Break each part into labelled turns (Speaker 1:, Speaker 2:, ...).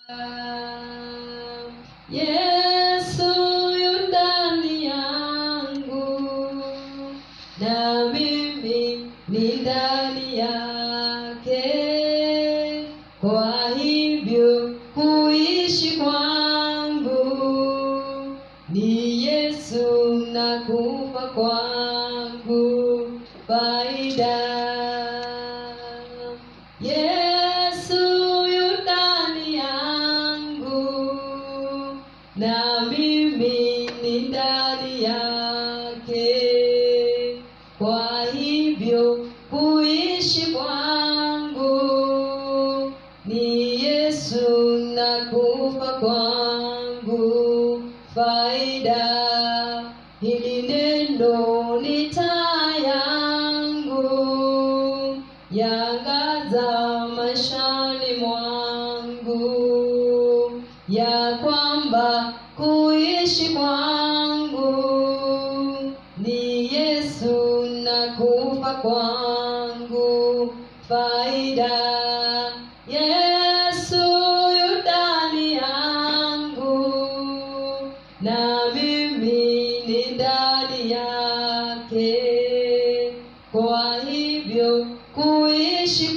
Speaker 1: Yesu yu ndani yangu na mimi ni ndani yake. Kwa hivyo kuishi kwangu ni Yesu na kufa kwangu faida. Yesu yu ndani yangu na mimi ni ndani yake. Kwa hivyo kuishi kwangu ni Yesu na kufa kwangu faida. Hili neno ni taa yangu yangaza maishani mwangu ya kwamba kuishi kwangu ni Yesu na kufa kwangu faida. Yesu yu ndani yangu na mimi ni ndani yake. Kwa hivyo kuishi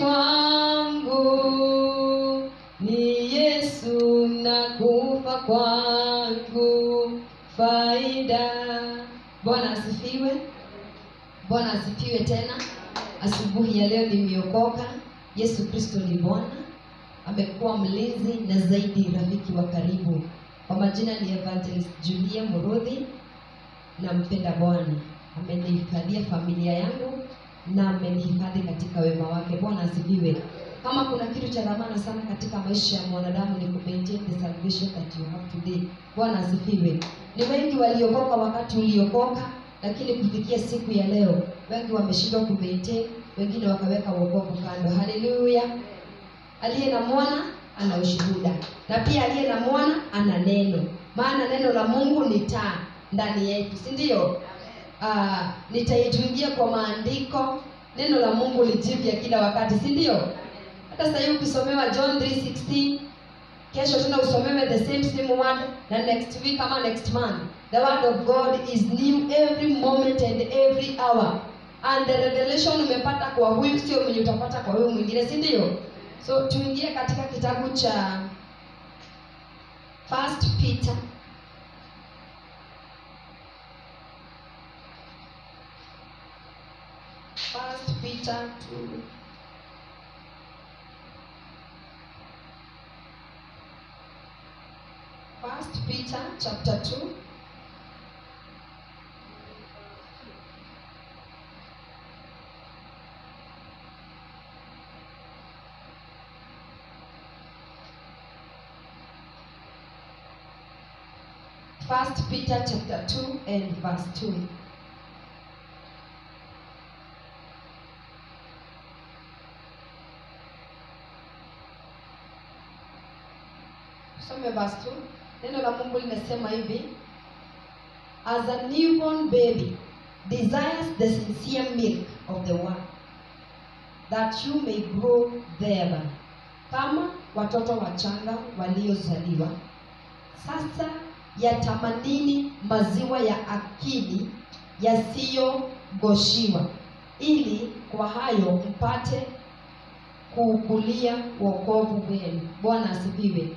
Speaker 1: kwangu ni Yesu na kufa kwangu faida. Bwana asifiwe. Bwana asifiwe tena. Asubuhi ya leo nimeokoka. Yesu Kristo ni Bwana, amekuwa mlinzi na zaidi rafiki wa karibu. Kwa majina ni Evangelist Julia Murodhi, nampenda Bwana. Amenihifadhia familia yangu na amenihifadhi katika wema wake. Bwana asifiwe. Kama kuna kitu cha dhamana sana katika maisha ya mwanadamu ni kumaintain the salvation that you have today. Bwana asifiwe. Ni wengi waliokoka wakati uliokoka, lakini kufikia siku ya leo wengi wameshindwa kumaintain, wengine wakaweka wokovu kando. Haleluya! Aliye na mwana ana ushuhuda, na pia aliye na mwana ana neno, maana neno la Mungu ni taa ndani yetu, si ndio? Ah, nitaituingia kwa maandiko. Neno la Mungu ni jipya kila wakati, si ndio? Hata sasa hivi ukisomewa John 3:16 kesho tena usomewe the same same word na next week ama next month the word of god is new every moment and every hour and the revelation umepata kwa huyu sio mwenye utapata kwa huyu mwingine si ndio so tuingie katika kitabu cha first peter first peter 2 First Peter chapter 2 First Peter chapter 2 and verse 2 Tusome verse 2. Neno la Mungu limesema hivi, as a newborn baby desires the sincere milk of the word that you may grow thereby, kama watoto wachanga waliozaliwa sasa yatamanini maziwa ya akili yasiyogoshiwa, ili kwa hayo mpate kuukulia wokovu wenu. Bwana asifiwe.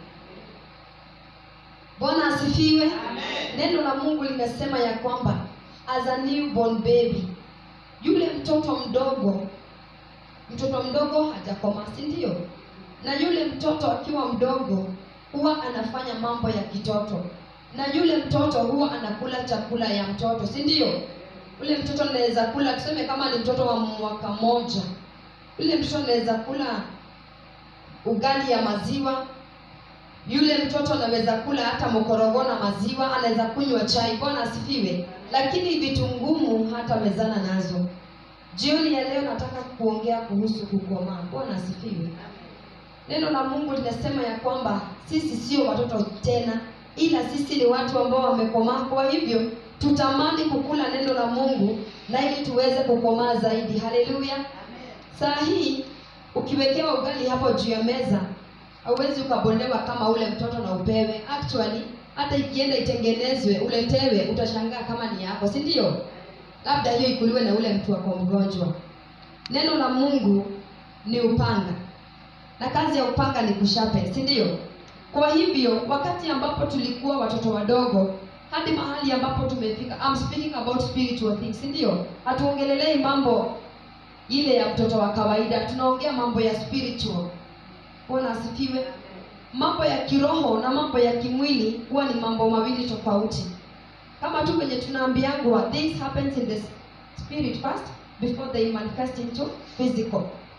Speaker 1: Bwana asifiwe. Neno la Mungu linasema ya kwamba as a newborn baby, yule mtoto mdogo, mtoto mdogo hajakomaa, si ndio? Na yule mtoto akiwa mdogo huwa anafanya mambo ya kitoto, na yule mtoto huwa anakula chakula ya mtoto, si ndio? Ule mtoto anaweza kula, tuseme kama ni mtoto wa mwaka moja, yule mtoto anaweza kula ugali ya maziwa yule mtoto anaweza kula hata mkorogo na maziwa, anaweza kunywa chai. Bwana asifiwe. Lakini vitu ngumu hata mezana nazo. Jioni ya leo nataka kuongea kuhusu kukomaa. Bwana asifiwe. Neno la Mungu linasema ya kwamba sisi sio watoto tena, ila sisi ni watu ambao wamekomaa. Kwa hivyo tutamani kukula neno la Mungu na ili tuweze kukomaa zaidi. Haleluya. Saa hii ukiwekewa ugali hapo juu ya meza hauwezi ukabondewa kama ule mtoto na upewe actually hata ikienda itengenezwe uletewe utashangaa kama ni yako si ndio labda hiyo ikuliwe na ule mtu wako mgonjwa neno la mungu ni upanga na kazi ya upanga ni kushape si ndio kwa hivyo wakati ambapo tulikuwa watoto wadogo hadi mahali ambapo tumefika I'm speaking about spiritual things si ndio hatuongelelei mambo ile ya mtoto wa kawaida tunaongea mambo ya spiritual bwana asifiwe mambo ya kiroho na mambo ya kimwili huwa ni mambo mawili tofauti kama tu kwenye tunaambiangwa things happens in the spirit first before they manifest into physical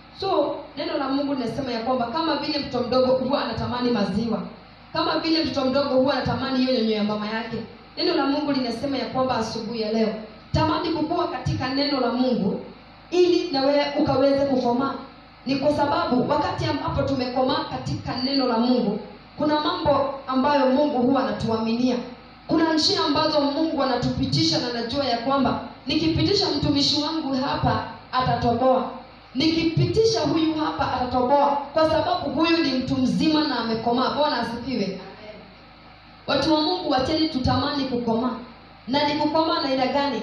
Speaker 1: so neno la mungu linasema ya kwamba kama vile mtoto mdogo huwa anatamani maziwa kama vile mtoto mdogo huwa anatamani hiyo nyonyo ya mama yake neno la mungu linasema ya kwamba asubuhi ya leo tamani kukua katika neno la mungu ili na wewe ukaweze kukomaa ni kwa sababu wakati ambapo tumekomaa katika neno la mungu kuna mambo ambayo mungu huwa anatuaminia kuna njia ambazo mungu anatupitisha na najua ya kwamba nikipitisha mtumishi wangu hapa atatoboa nikipitisha huyu hapa atatoboa kwa sababu huyu ni mtu mzima na amekomaa bwana asifiwe watu wa mungu wacheni tutamani kukomaa na ni kukomaa na aina gani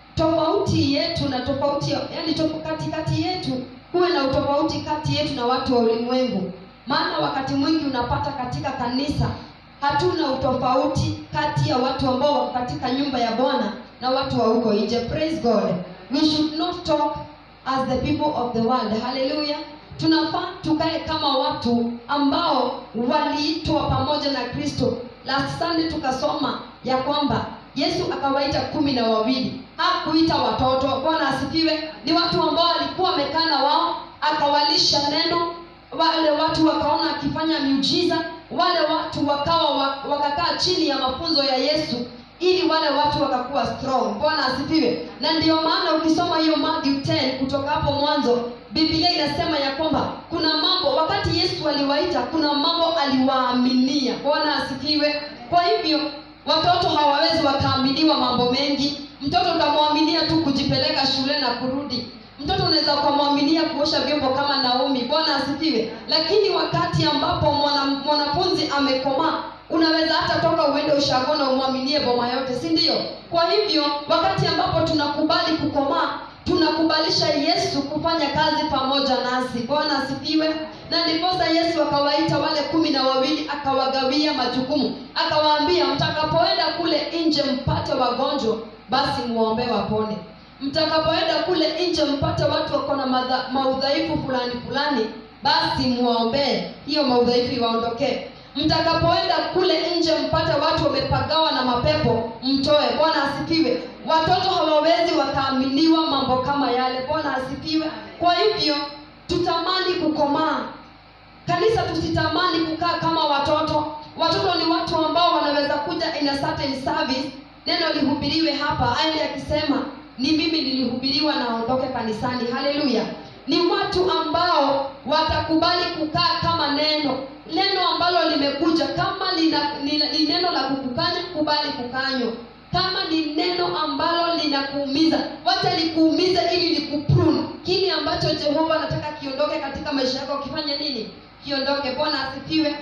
Speaker 1: tofauti yetu na tofauti yani tof- katikati yetu huwe na utofauti kati yetu na watu wa ulimwengu maana wakati mwingi unapata katika kanisa hatuna utofauti kati ya watu ambao wako katika nyumba ya bwana na watu wa huko nje praise god we should not talk as the people of the world haleluya tunafaa tukae kama watu ambao waliitwa pamoja na kristo last sunday tukasoma ya kwamba yesu akawaita kumi na wawili hakuita watoto bwana asifiwe ni watu ambao walikuwa wamekaa na wao akawalisha neno wale watu wakaona akifanya miujiza wale watu wakawa wa- wakakaa chini ya mafunzo ya yesu ili wale watu wakakuwa strong bwana asifiwe na ndiyo maana ukisoma hiyo Matthew 10 kutoka hapo mwanzo biblia inasema ya kwamba kuna mambo wakati yesu aliwaita kuna mambo aliwaaminia bwana asifiwe kwa hivyo watoto hawawezi wakaaminiwa mambo mengi mtoto utamwaminia tu kujipeleka shule na kurudi mtoto unaweza ukamwaminia kuosha vyombo kama naomi bwana asifiwe lakini wakati ambapo mwana- mwanafunzi amekomaa unaweza hata toka uende ushago na umwaminie boma yote si ndio kwa hivyo wakati ambapo tunakubali kukomaa tunakubalisha yesu kufanya kazi pamoja nasi bwana asifiwe na ndiposa yesu akawaita wale kumi na wawili akawagawia majukumu akawaambia mtakapoenda kule nje mpate wagonjwa basi muwaombee wapone mtakapoenda kule nje mpate watu wako na madha- maudhaifu fulani fulani basi muwaombee hiyo maudhaifu iwaondokee mtakapoenda kule nje mpate watu wamepagawa na mapepo mtoe bwana asifiwe watoto hawawezi wakaaminiwa mambo kama yale bwana asifiwe kwa hivyo tutamani kukomaa kanisa tusitamani kukaa kama watoto watoto ni watu ambao wanaweza kuja in a certain service neno lihubiriwe hapa aende akisema ni mimi nilihubiriwa na aondoke kanisani haleluya ni watu ambao watakubali kukaa kama neno neno ambalo limekuja kama lina, ni, ni neno la kukukanya kubali kukanywa kama ni neno ambalo linakuumiza wacha likuumize ili likuprune kile ambacho jehova anataka kiondoke katika maisha yako kifanye nini kiondoke bwana asifiwe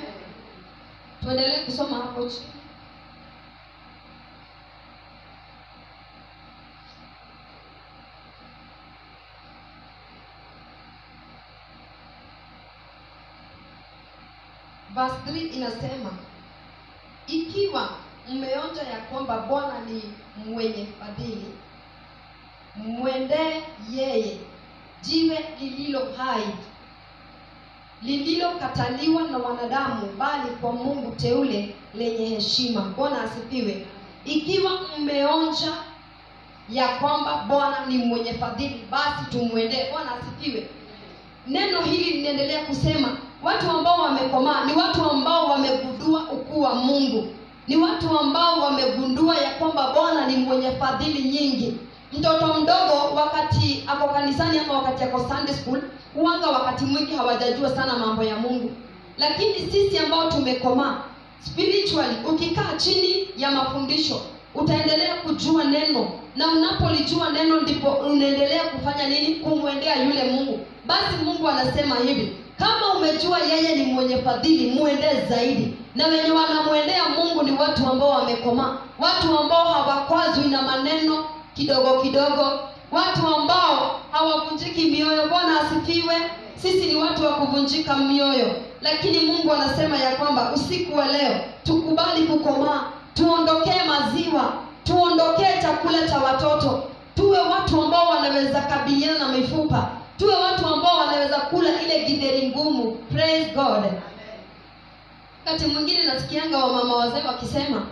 Speaker 1: tuendelee kusoma hapo chini verse 3 inasema ikiwa mmeonja ya kwamba bwana ni mwenye fadhili mwendee yeye jiwe lililo hai lililokataliwa na wanadamu bali kwa mungu teule lenye heshima bwana asifiwe ikiwa mmeonja ya kwamba bwana ni mwenye fadhili basi tumwendee bwana asifiwe neno hili linaendelea kusema watu ambao wamekomaa ni watu ambao wamegundua ukuu wa mungu ni watu ambao wamegundua ya kwamba bwana ni mwenye fadhili nyingi mtoto mdogo wakati ako kanisani ama wakati ako sunday school huanga wakati mwingi hawajajua sana mambo ya mungu lakini sisi ambao tumekomaa spiritually ukikaa chini ya mafundisho utaendelea kujua neno na unapolijua neno ndipo unaendelea kufanya nini kumwendea yule mungu basi mungu anasema hivi kama umejua yeye ni mwenye fadhili muendee zaidi na wenye wanamwendea mungu ni watu ambao wamekomaa watu ambao hawakwazwi na maneno kidogo kidogo watu ambao hawavunjiki mioyo bwana asifiwe sisi ni watu wa kuvunjika mioyo lakini mungu anasema ya kwamba usiku wa leo tukubali kukomaa tuondokee maziwa tuondokee chakula cha watoto tuwe watu ambao wanaweza kabiliana na mifupa tuwe watu ambao wanaweza kula ile githeri ngumu praise god wakati mwingine nasikianga wamama wazee wakisema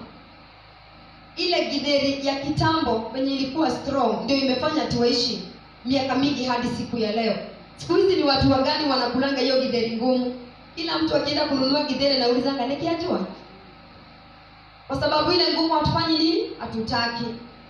Speaker 1: ile githeri ya kitambo venye ilikuwa strong ndio imefanya tuishi miaka mingi hadi siku ya leo siku hizi ni watu wagani wanakulanga hiyo githeri ngumu kila mtu akienda kununua githeri naulizanga nikiajua kwa sababu ile ngumu hatufanyi nini hatutaki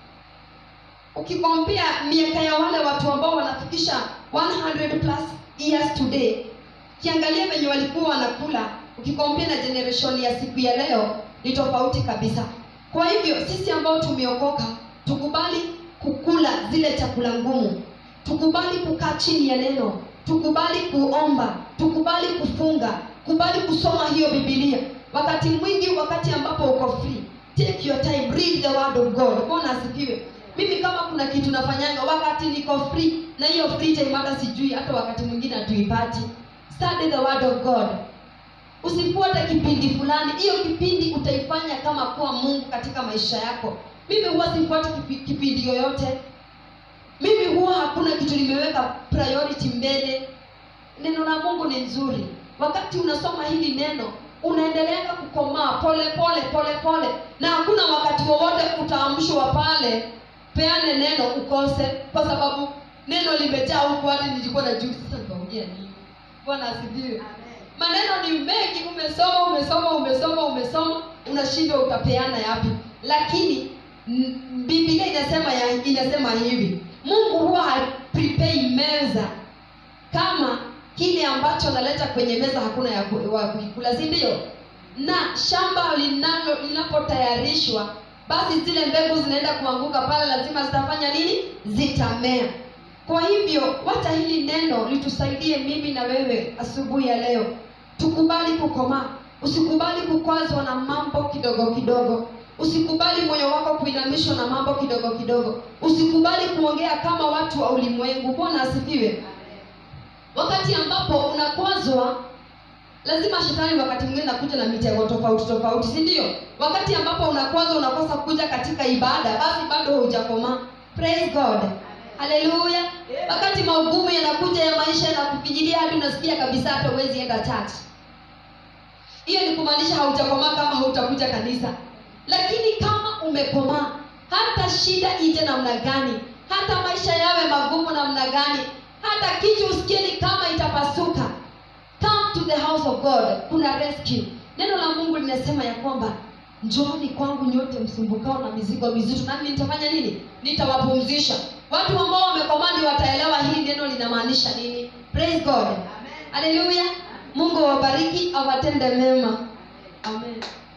Speaker 1: ukikompea miaka ya wale watu ambao wanafikisha 100 plus years today kiangalia venye walikuwa wanakula ukikompea na generation ya siku ya leo ni tofauti kabisa kwa hivyo sisi ambao tumeokoka tukubali kukula zile chakula ngumu tukubali kukaa chini ya neno tukubali kuomba tukubali kufunga kubali kusoma hiyo bibilia wakati mwingi wakati ambapo uko free take your time read the word of god bwana asifiwe mimi kama kuna kitu nafanyanga wakati niko free na hiyo free time hata sijui hata wakati mwingine hatuipati study the word of god usifuate kipindi fulani hiyo kipindi utaifanya kama kuwa mungu katika maisha yako mimi huwa sifuati kipi- kipindi yoyote mimi huwa hakuna kitu nimeweka priority mbele neno la mungu ni nzuri wakati unasoma hili neno unaendeleanga kukomaa pole pole pole pole na hakuna wakati wowote utaamshwa pale peane neno ukose kwa sababu neno limejaa huku hadi nilikuwa na juu sasa nitaongea nini bwana asifiwe maneno ni mengi umesoma umesoma umesoma umesoma unashindwa utapeana yapi lakini m- biblia inasema ya, inasema hivi mungu huwa haprepei meza kama kile ambacho analeta kwenye meza hakuna ya ku- wa kuikula si ndio na shamba linalo linapotayarishwa basi zile mbegu zinaenda kuanguka pale lazima zitafanya nini zitamea kwa hivyo wacha hili neno litusaidie mimi na wewe asubuhi ya leo tukubali kukomaa usikubali kukwazwa na mambo kidogo kidogo usikubali moyo wako kuinamishwa na mambo kidogo kidogo usikubali kuongea kama watu wa ulimwengu bwana asifiwe wakati ambapo unakwazwa lazima shetani wakati mwingine nakuja na mitego tofauti tofauti si ndio wakati ambapo unakwazwa unakosa kuja katika ibada basi bado hujakomaa praise god haleluya wakati maugumu yanakuja ya maisha yanakufijilia hadi unasikia kabisa hata huwezi enda church hiyo ni kumaanisha haujakomaa kama hautakuja kanisa lakini kama umekomaa hata shida ije namna gani hata maisha yawe magumu namna gani hata kichwa usikie ni kama itapasuka come to the house of god kuna rescue neno la mungu linasema ya kwamba njooni kwangu nyote msumbukao na mizigo mizito nami nitafanya nini nitawapumzisha watu ambao wamekomaa ndio wataelewa hii neno linamaanisha nini praise god haleluya mungu awabariki awatende mema amen